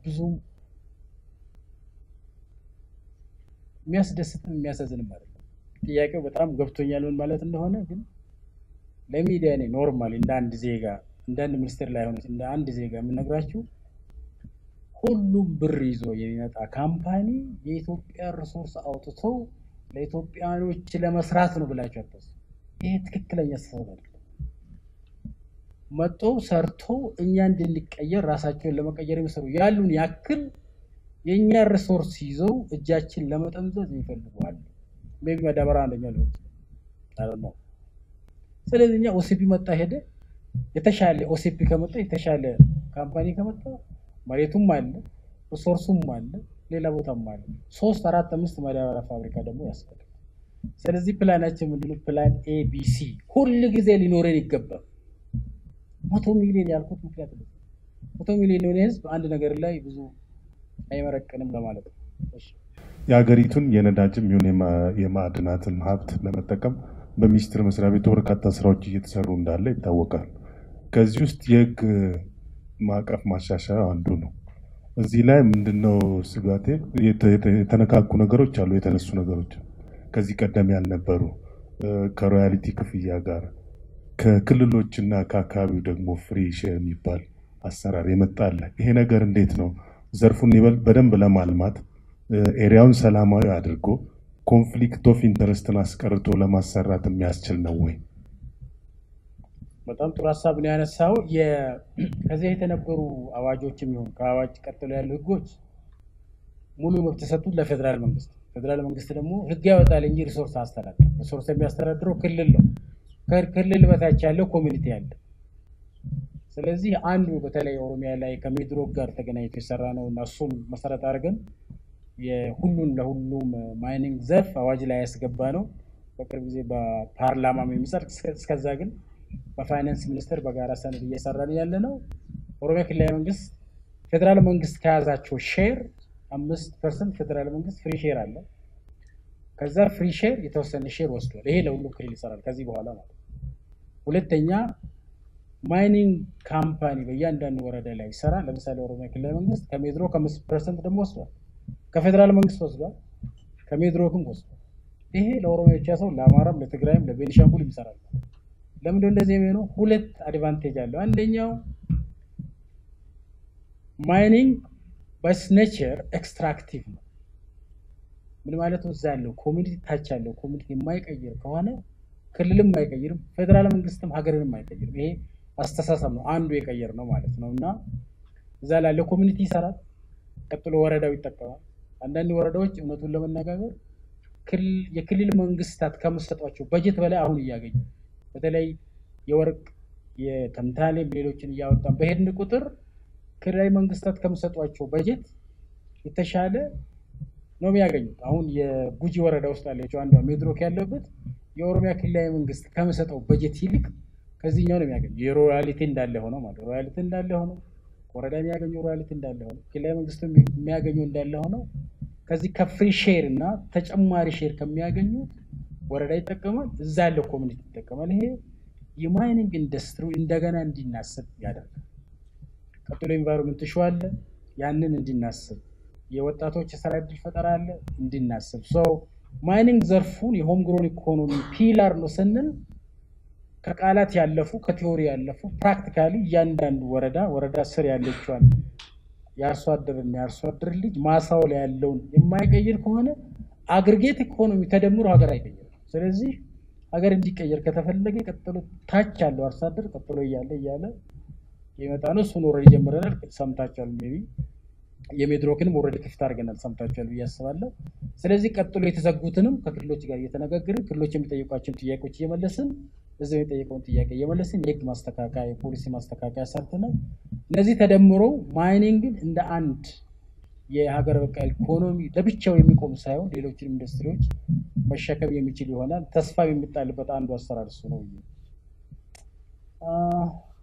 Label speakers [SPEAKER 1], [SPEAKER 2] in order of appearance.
[SPEAKER 1] ብዙም የሚያስደስትም የሚያሳዝንም አይደለም። ጥያቄው በጣም ገብቶኛል ምን ማለት እንደሆነ ግን ለሚዲያ እኔ ኖርማሊ እንደ አንድ ዜጋ እንደ አንድ ሚኒስትር ላይ ሆነ እንደ አንድ ዜጋ የምነግራችሁ ሁሉም ብር ይዞ የሚመጣ ካምፓኒ የኢትዮጵያ ሪሶርስ አውጥተው ለኢትዮጵያኖች ለመስራት ነው ብላችሁ አታስቡ። ይሄ ትክክለኛ አስተሳሰብ አይደለም። መጥቶ ሰርቶ እኛ እንድንቀየር ራሳቸውን ለመቀየር የሚሰሩ ያሉን ያክል የእኛ ሪሶርስ ይዘው እጃችን ለመጠምዘዝ ይፈልጉዋል። ሜቢ መዳበሪያ አንደኛ ሊሆን ይችላል ነው። ስለዚህ እኛ ኦሲፒ መጣ ሄደ የተሻለ ኦሲፒ ከመጣ የተሻለ ካምፓኒ ከመጣ መሬቱም አለ ሪሶርሱም አለ ሌላ ቦታም አለ። ሶስት አራት አምስት ማዳበሪያ ፋብሪካ ደግሞ ያስፈልጋል። ስለዚህ ፕላናችን ምንድነው? ፕላን ኤቢሲ ሁል ጊዜ ሊኖረን ይገባል። መቶ ሚሊዮን ያልኩት ምክንያት ነው። መቶ ሚሊዮን የሆነ ህዝብ አንድ ነገር ላይ ብዙ አይመረቅንም ለማለት ነው። እሺ።
[SPEAKER 2] የሀገሪቱን የነዳጅም ይሁን የማ- የማዕድናትን ሀብት ለመጠቀም በሚኒስቴር መስሪያ ቤቱ በርካታ ስራዎች እየተሰሩ እንዳለ ይታወቃል። ከዚህ ውስጥ የህግ ማዕቀፍ ማሻሻያ አንዱ ነው። እዚህ ላይ ምንድነው ስጋቴ? የተ- የተ- የተነካኩ ነገሮች አሉ፣ የተነሱ ነገሮች ከዚህ ቀደም ያልነበሩ እ፣ ከሮያሊቲ ክፍያ ጋር ከክልሎችና ከአካባቢው ደግሞ ፍሪ ሼር የሚባል አሰራር የመጣለ ይሄ ነገር እንዴት ነው ዘርፉን ይበልጥ በደንብ ለማልማት እ፣ ኤሪያውን ሰላማዊ አድርጎ ኮንፍሊክት ኦፍ ኢንተረስትን አስቀርቶ ለማሰራት የሚያስችል ነው ወይ?
[SPEAKER 1] በጣም ጥሩ ሀሳብ ነው ያነሳው። የ- ከዚህ የተነበሩ አዋጆችም ይሁን ከአዋጅ ቀጥሎ ያሉ ህጎች ሙሉ መብት የሰጡት ለፌዴራል መንግስት፣ ፌዴራል መንግስት ደግሞ ህግ ያወጣል እንጂ ሪሶርስ አስተዳደር ሪሶርስ የሚያስተዳድረው ክልል ነው። ከክልል በታች ያለው ኮሚኒቲ አለ። ስለዚህ አንዱ በተለይ ኦሮሚያ ላይ ከሚድሮክ ጋር ተገናኝቶ የሰራ ነው እና እሱም መሰረት አድርገን የሁሉን ለሁሉም ማይኒንግ ዘርፍ አዋጅ ላይ ያስገባ ነው። በቅርብ ጊዜ በፓርላማም የሚጸድቅ እስከ- እስከዛ ግን በፋይናንስ ሚኒስቴር በጋራ ሰነድ እየሰራን ያለ ነው። ኦሮሚያ ክልላዊ መንግስት ፌዴራል መንግስት ከያዛቸው ሼር አምስት ፐርሰንት ፌዴራል መንግስት ፍሪ ሼር አለ። ከዛ ፍሪ ሼር የተወሰነ ሼር ወስዷል። ይሄ ለሁሉም ክልል ይሰራል ከዚህ በኋላ ማለት ነው። ሁለተኛ ማይኒንግ ካምፓኒ በእያንዳንዱ ወረዳ ላይ ይሰራል። ለምሳሌ ኦሮሚያ ክልላዊ መንግስት ከሜድሮ ከአምስት ፐርሰንት ደግሞ ወስዷል። ከፌዴራል መንግስት ወስዷል፣ ከሜድሮክም ወስዷል። ይሄ ለኦሮሚያ ብቻ ሰው ለአማራም፣ ለትግራይም፣ ለቤኒሻንጉልም ይሰራል። ለምንድነው እንደዚህ የሚሆነው? ሁለት አድቫንቴጅ አለው። አንደኛው ማይኒንግ ባይስ ኔቸር ኤክስትራክቲቭ ነው። ምን ማለት ነው? እዛ ያለው ኮሚኒቲ ታች ያለው ኮሚኒቲ የማይቀይር ከሆነ ክልልም አይቀይርም፣ ፌዴራል መንግስትም ሀገርንም አይቀይርም። ይሄ አስተሳሰብ ነው አንዱ የቀየር ነው ማለት ነው። እና እዛ ላለው ኮሚኒቲ ይሰራል፣ ቀጥሎ ወረዳው ይጠቀማል። አንዳንድ ወረዳዎች እውነቱን ለመነጋገር ክልል- የክልል መንግስታት ከምሰጧቸው በጀት በላይ አሁን እያገኙ በተለይ የወርቅ የተምታሌም ሌሎችን እያወጣን በሄድን ቁጥር ክልላዊ መንግስታት ከምሰጧቸው በጀት የተሻለ ነው የሚያገኙት። አሁን የጉጂ ወረዳ ውስጥ ያለችው አንዷ ሜድሮክ ያለበት የኦሮሚያ ክልላዊ መንግስት ከምሰጠው በጀት ይልቅ ከዚህኛው ነው የሚያገኙ። የሮያሊቲ እንዳለ ሆነው ማለት ነው። ሮያሊቲ እንዳለ ሆነው ወረዳ የሚያገኘው ሮያሊቲ እንዳለ ሆነው ክልላዊ መንግስቱ የሚያገኘው እንዳለ ሆነው ከዚህ ከፍሪ ሼር እና ተጨማሪ ሼር ከሚያገኙት ወረዳ ይጠቀማል፣ እዛ ያለው ኮሚኒቲ ይጠቀማል። ይሄ የማይኒንግ ኢንዱስትሪ እንደገና እንዲናስብ ያደርጋል። ቀጥሎ ኤንቫይሮንመንት ሹ አለ፣ ያንን እንዲናስብ የወጣቶች የስራ እድል ፈጠራ አለ እንዲናስብ ሰው ማይኒንግ ዘርፉን የሆም ግሮን ኢኮኖሚ ፒላር ነው ስንል ከቃላት ያለፉ ከቲዎሪ ያለፉ ፕራክቲካሊ እያንዳንዱ ወረዳ ወረዳ ስር ያለችዋል የአርሶ አደርና የአርሶ አደር ልጅ ማሳው ላይ ያለውን የማይቀይር ከሆነ አግሪጌት ኢኮኖሚ ተደምሮ ሀገር አይቀይርም። ስለዚህ ሀገር እንዲቀየር ከተፈለገ ቀጥሎ ታች ያለው አርሶ አደር ቀጥሎ እያለ እያለ የመጣ ነው። እሱን ወረድ ጀምረናል። ሰምታችኋል። ሜይ ቢ የሜድሮክንም ወረድ ክፍት አድርገናል። ሰምታችኋል ብዬ አስባለሁ። ስለዚህ ቀጥሎ የተዘጉትንም ከክልሎች ጋር እየተነጋገርን ክልሎች የሚጠይቋቸውን ጥያቄዎች እየመለስን እዚያው የሚጠየቀውን ጥያቄ እየመለስን የህግ ማስተካከያ የፖሊሲ ማስተካከያ ሰርተናል። እነዚህ ተደምረው ማይኒንግን እንደ አንድ የሀገር በቀል ኢኮኖሚ ለብቻው የሚቆም ሳይሆን ሌሎችን ኢንዱስትሪዎች መሸከም የሚችል ይሆናል። ተስፋ የሚጣልበት አንዱ አሰራር እሱ ነው ብዬ አ፣